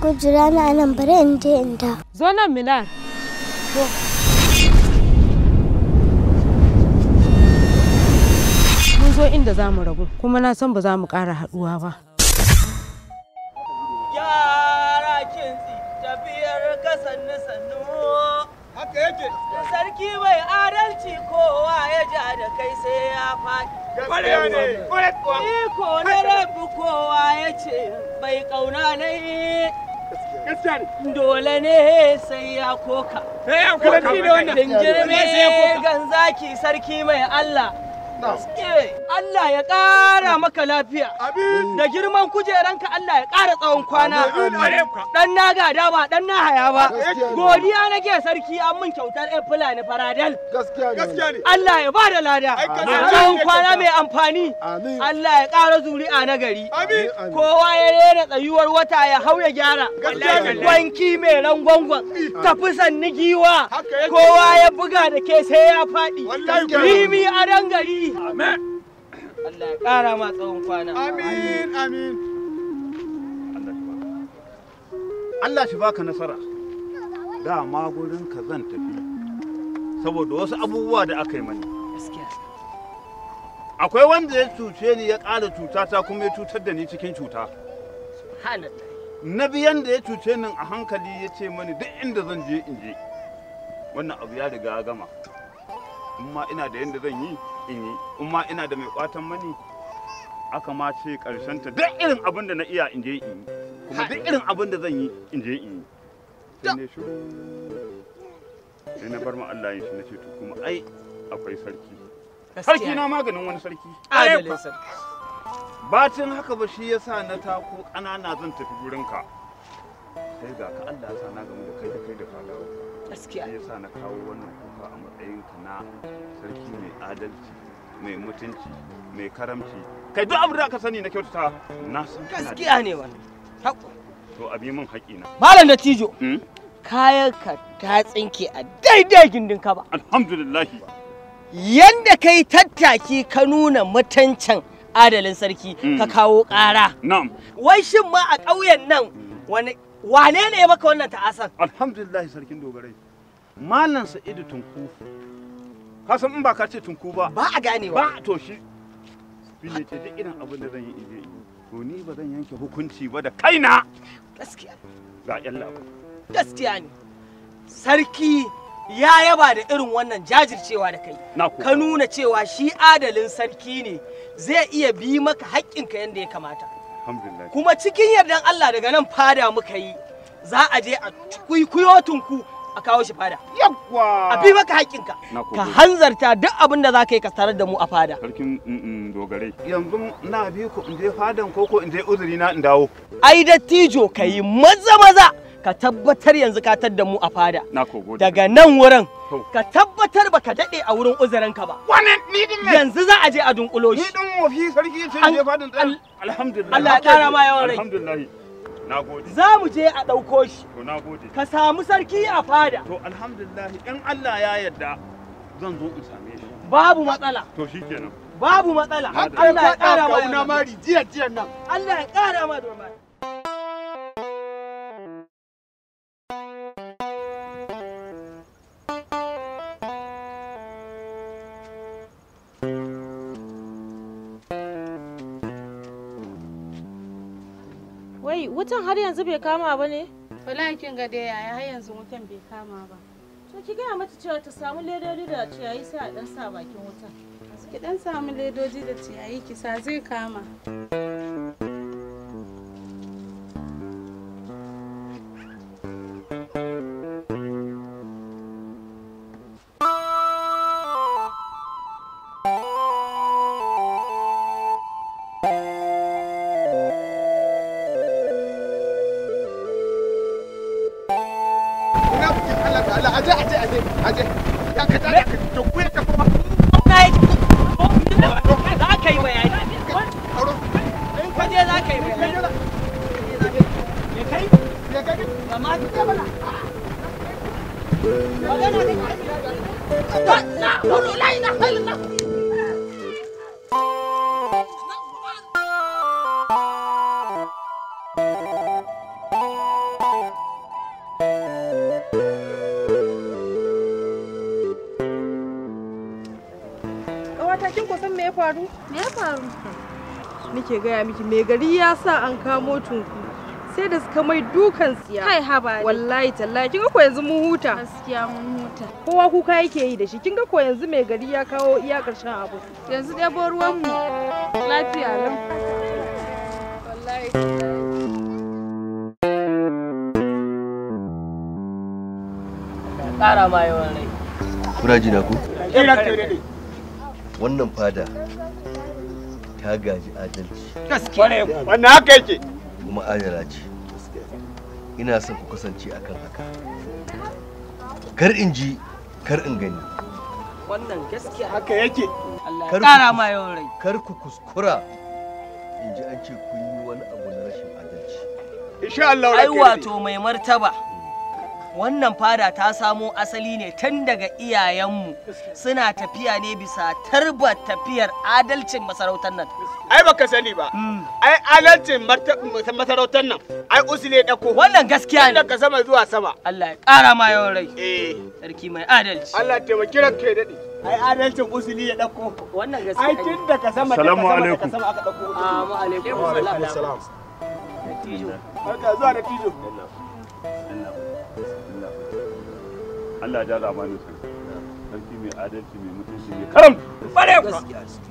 ku jira na nan bari in je in da. Zo nan Minar. Mun zo inda za mu rabu kuma na san ba za mu ƙara haɗuwa ba. Yara kintsi tafiyar ka sannu sannu. Haka yake. Sarki mai adalci kowa ya ja da kai sai ya faɗi. Gaskiya ne. Kwarai kuwa. Iko na rabu kowa ya ce bai ƙauna na yi. Gaskiya ne. Dole ne sai ya koka. Sai ya koka. Sarki ne wannan. Jinjirme Ne sai ya koka. ganzaki sarki mai Allah. Gaske. Allah ya ƙara maka lafiya. Amin. Da girman kujeranka Allah ya ƙara tsawon kwana. Amin. Amin. Dan na gada ba, dan na haya ba. Gaskiya ne. Godiya nake sarki an min kyautar ɗan fulani faradal. Gaskiya ne. Gaskiya ne. Allah ya bada lada. Ai, ka Da san tsawon ne kwana kyauta. mai amfani. Amin. Allah ya ƙara zuri'a na gari. Amin. Kowa ya rena tsayuwar wata ya hau ya gyara. Gaskiya ne. Wanki mai rangwangwan. Tafi sanni giwa. Haka yake. Kowa ya buga da ke sai ya faɗi. Wallahi kuwa. Rimi a dangari. Amin. Allah ya ƙara ma tsawon kwana. Amin. Amin. Allah shi baka nasara dama gurin ka zan tafi saboda wasu abubuwa da aka yi mani Gaskiya. akwai wanda ya cuce ni ya ƙara cutata kuma ya cutar da ni cikin cuta Subhanallah. na biyan da ya cuce ni a hankali ya ce mani duk inda zan je in je wannan abu ya riga ya gama in ma ina da yadda zan yi in yi in ma ina da mai kwatan mani aka ma ce karshen ta duk irin abin da na iya in je in yi kuma duk irin abin da zan yi in je in yi sai ne shiru sai na bar ma Allah yin shi na ce to kuma ai akwai sarki sarki na maganin wani sarki Adalin sarki. bacin haka ba shi yasa na tako ƙanana zan tafi gurinka sai ga ka Allah ya sa na gamu da kai da kai da fadawa Gaskiya. sai yasa na kawo wannan kuka a matsayin ka na sarki mai adalci mai mutunci mai karamci kai duk abin da aka sani na kyautata na san kana da- Gaskiya ne wannan. Haƙo. to abi min haƙina Malam da Tijo. Hmm? Kayanka ta tsinke a daidai gindin ka ba. alhamdulillah Yanda kai tattaki ka nuna mutuncin adalin sarki Mm. ka kawo ƙara. na'am Wai shin ma a ƙauyen nan wani wane ne ya maka wannan ta'asan? alhamdulillah sarkin dogarai malam sa'idu tunku ka san in ba ka ce tunku ba Ba a ganewa. ba to shi shi ne ce duk irin abin da zan yi in je in yi to ni ba zan yanke hukunci ba da kaina Gaskiya. ga yan labu Gaskiya ne. Sarki ya yaba da irin wannan jajircewa da kai. na ku Ka nuna cewa shi adalin sarki ne zai iya bi maka haƙƙinka yadda ya kamata. alhamdulillah kuma cikin yardan Allah daga nan fada muka yi za a je a kuikuyo tunku a kawo shi fada yawwa a bi maka haƙƙinka Na gode. ka hanzarta duk abin da za ka yi ka tarar da mu a fada sarkin mm, mm, dogarai yanzu na bi ku in je fadan koko in je uzuri na in dawo ai dattijo ka yi maza maza ka tabbatar yanzu ka tar da mu a fada na ko gode daga nan wurin To. ka tabbatar baka daɗe a wurin uzurinka ba wani ni din me yanzu za a je a dunkulo ni shi din wofi sarki ce An- in je fadan tsaye al- alhamdulillah Allah ya ƙara ma yawan rai. alhamdulillah na gode za mu je a ɗauko shi to na gode ka samu sarki a fada to alhamdulillah in Allah ya yarda zan zo in same shi babu matsala to shikenan babu matsala Madalla. Allah ya ƙara ma Kauna yawan rai. mari jiya jiyan nan. Allah ya ƙara ma domin. Wai wutan har yanzu bai kama ba ne? Wallahi kin ga dai yaya har yanzu wutan bai kama ba. To ki gaya mata cewa ta samu ledodi da ciyayi sai a dan sa bakin wutan. Ki dan samu ledoji da ciyayi ki sa zai kama. Ina bukin Allah da Allah aje aje aje aje. Ya ka tada ka to ku ya tafi ma. Na yi za ka yi bayani. Auro. In ka je za ka yi bayani. Me kai? Ya ga ni. Amma ki ce mana. Magana ne. Na na la ilaha illallah. faru? Me ya faru? Nike gaya miki mai gari ya sa an kamo tunku. Sai da suka mai dukan tsiya. Kai haba ne. Wallahi tallahi kin ga ko yanzu mun huta. Gaskiya mun huta. Kowa kuka yake yi da shi. Kin ga ko yanzu mai gari ya kawo iya karshen abu. Yanzu ɗebo ruwan mu. Lafiya lam. Wallahi Ƙara ma yawan rai. Kuna ji na ku? Ina kai daɗe. Wannan fada ta gaji adalci Gaskiya. Wannan haka yake. kuma adala ce. Ina son ku kasance akan haka. Kar in ji, kar in gani. Wannan gaskiya. Haka yake. Allah Kar ya ku ƙara kus- ma yawan rai. Kar ku kuskura in ji an ce kun yi wani abu na rashin adalci. Insha Allah Ai ranka ya daɗe. wato mai martaba. Wannan fada ta samo asali ne tun daga iyayenmu suna tafiya ne bisa tarbar tafiyar adalcin masarautar nan. Ai baka sani ba. Ai alancin masarautar nan. Ai usule ɗauko. Wannan gaskiya ne. Daga sama zuwa sama. Allah ya ƙara ma yawan rai. Eh. Sarki mai adalci. Allah taimaki ranka ya daɗe. Ai adalcin usuli ya ɗauko. Wannan Ai gaskiya ne. tun daga sama daga Salamu sama daga alaikum. sama aka ɗauko. Ah, mu alaikum salam. Barka zuwa da tijo. Allah ya jaza mani sarki sarki mai adalci mai mutunci mai karam Bare ku.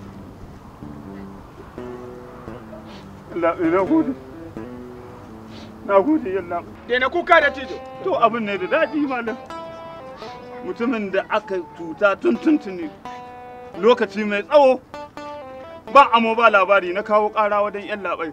Allah na gode na gode yalla Daina kuka da tijo. to abin ne da daɗi malam mutumin da aka cuta tun tuntuni lokaci mai tsawo ba amo ba labari na kawo ƙara wajen yan labai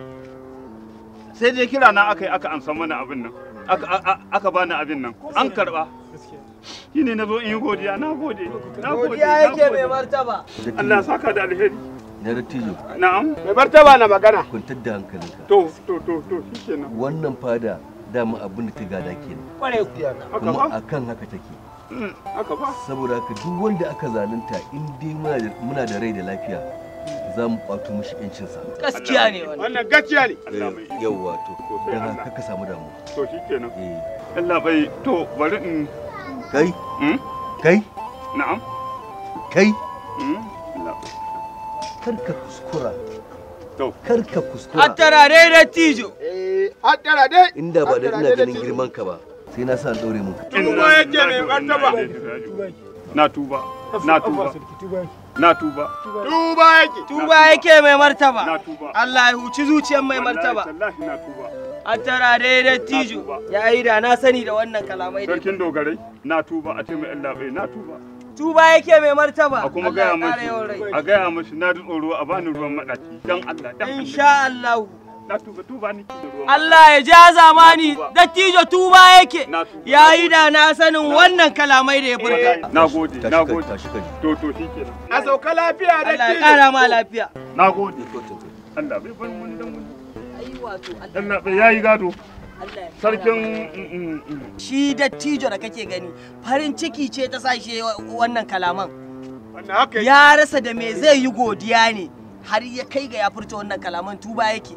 sai dai kira na aka yi aka ansa mana abin nan aka- a- a- aka bani abin nan an karɓa shi ne na zo in yi godiya na gode na gode Godiya na yake mai gode martaba. Allah ya saka da alheri Na dattijo, na'am Mai martaba na magana. kwantar da hankalinka. to to to to shikenan Wannan fada dama abin da ta gada kenan. Kware ku. haka Kuma ba akan haka take. Mm, haka ba Saboda haka duk wanda aka zalunta in dai muna da- muna da rai da lafiya za mu kwato mishi 'yancinsa. Gaskiya ne wannan. Wannan gaskiya ne. Allah mai iko. yawwa to Sosai don Allah. haka ka samu damuwa to shikenan eh Allah bai to bari in kai mm, kai na'am kai mm, Allah bai. kar ka kuskura To. kar ka kuskura Hattara dai da tijo. Eh, hattara dai. inda ba da Hattara ina dai da ganin tijo. girman ka ba sai na sa an daure mu Tuba yake mai martaba. na tuba na tuba na tuba Tuba yake. Tuba yake mai martaba. na tuba Allah ya huci zuciyar mai martaba. wallahi na tuba Hattara dai da tijo. Ya yi da na sani da wannan kalamai da sarkin dogarai na tuba a ce mai Allah bai na tuba Tuba yake mai martaba. a kuma Allah gaya ya ƙara yawan mashi rai. a gaya mashi na ji tsoro a bani ruwan madaci dan Allah dan Allah Insha Allah. na tuba tuba ni da ruwan Allah ya ja zamani dattijo tuba yake. Na tuba. Ya yi da na sanin wannan kalamai da ya furta. na gode na tashi ka gode tashi ka ji to to shikenan A sauka lafiya da Allah ya tijo. ƙara ma lafiya. na gode Allah bai bar mun dan wani Allah bai yayi gado sarkin mm, mm, mm. Shi dattijo da kake gani farin ciki ce ta sashe wannan kalaman. Wannan haka yake. Ya rasa da me zai yi godiya ne har ya kai ga ya furta wannan kalaman tuba yake.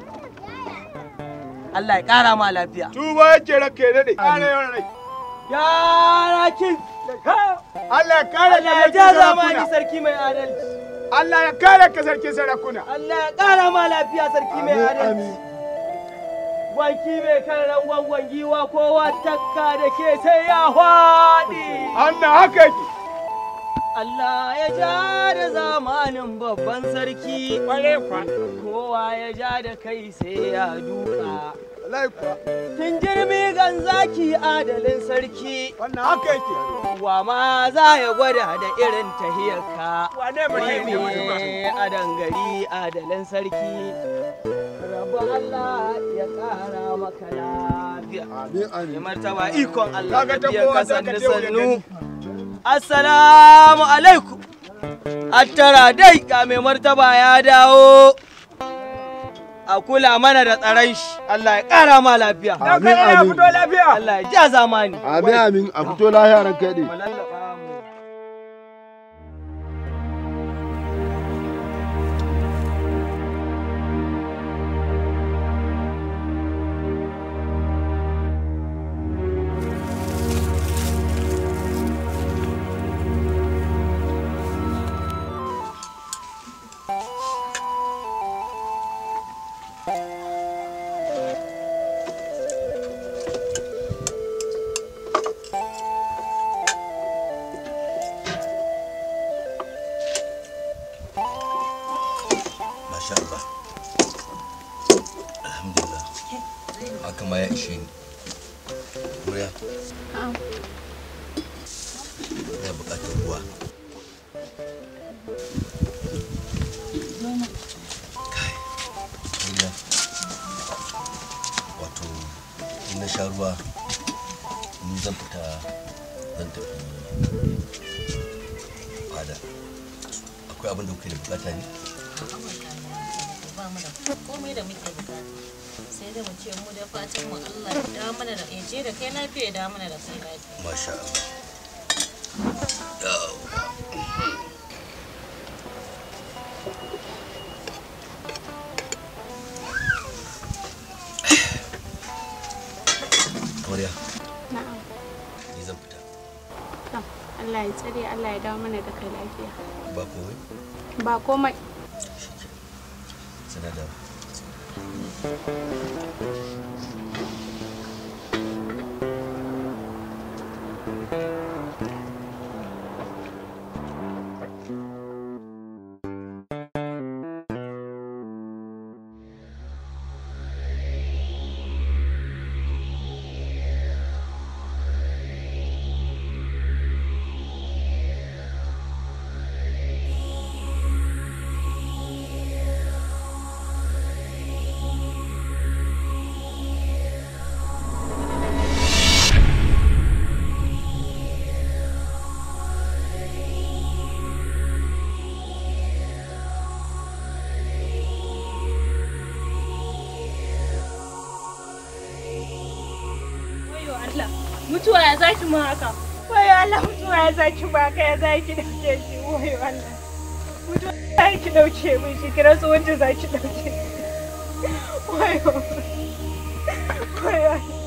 Allah ya ƙara ma lafiya. Tuba yake ranka ya daɗe. Ƙara yawan rai. Ya rakin. Allah ya kare Allah ya ka ja sarkin zamani sarakuna. sarki mai adalci. Allah ya kare ka sarkin sarakuna. Allah ya ƙara ma lafiya sarki mai adalci. Wanki mai kan rangon wangiwa kowa takka da ke sai ya hwaɗi. Allah haka yake. Allah ya ja da zamanin babban sarki. Ƙware kwa. Kowa ya ja da kai sai ya duka. Wallahi kuwa. Tun jirmi gan zaki adalin sarki. Wannan haka yake. Wa ma za ya gwada da irin tahiyarka. Wane ba zai yi wani ba. Wai a dangari adalin sarki. Rabu Allah ya ƙara maka lafiya. Ya martaba ikon Allah Kaga ta tafiyar kowa ka za ka sannu je wuya sannu. Assalamu alaikum. Attara dai ga mai martaba ya dawo. A kula mana da tsaron shi. Allah ya ƙara ma lafiya. Dan kai ya fito lafiya. Allah ya ja zamani. Amin amin a fito lahiya ran kai Mu lallaba mu. ina buƙatar ruwa kai Mariya, wato in na sha ruwa ni zan fita zan tafi fada akwai abin da kuke da bukata ne ba mu da komai da muke bukata sai da mu ce mu da fatan mu Allah ya dawo mana da ya je da kai lafiya ya dawo mana da kai lafiya masha Allah Mariya, Na'am. ni zan fita To, Allah ya tsare Allah ya dawo mana da kai lafiya. ba komai Ba komai. sana da Wayo Allah, mutuwa ya zaki mu haka. Wayo Allah, mutuwa ya zaki mu haka ya zaki dauke shi. Wayo Allah. Mutuwa ya zaki dauke min shi, kira tsohon da zaki dauke. Wayo. Wayo Allah.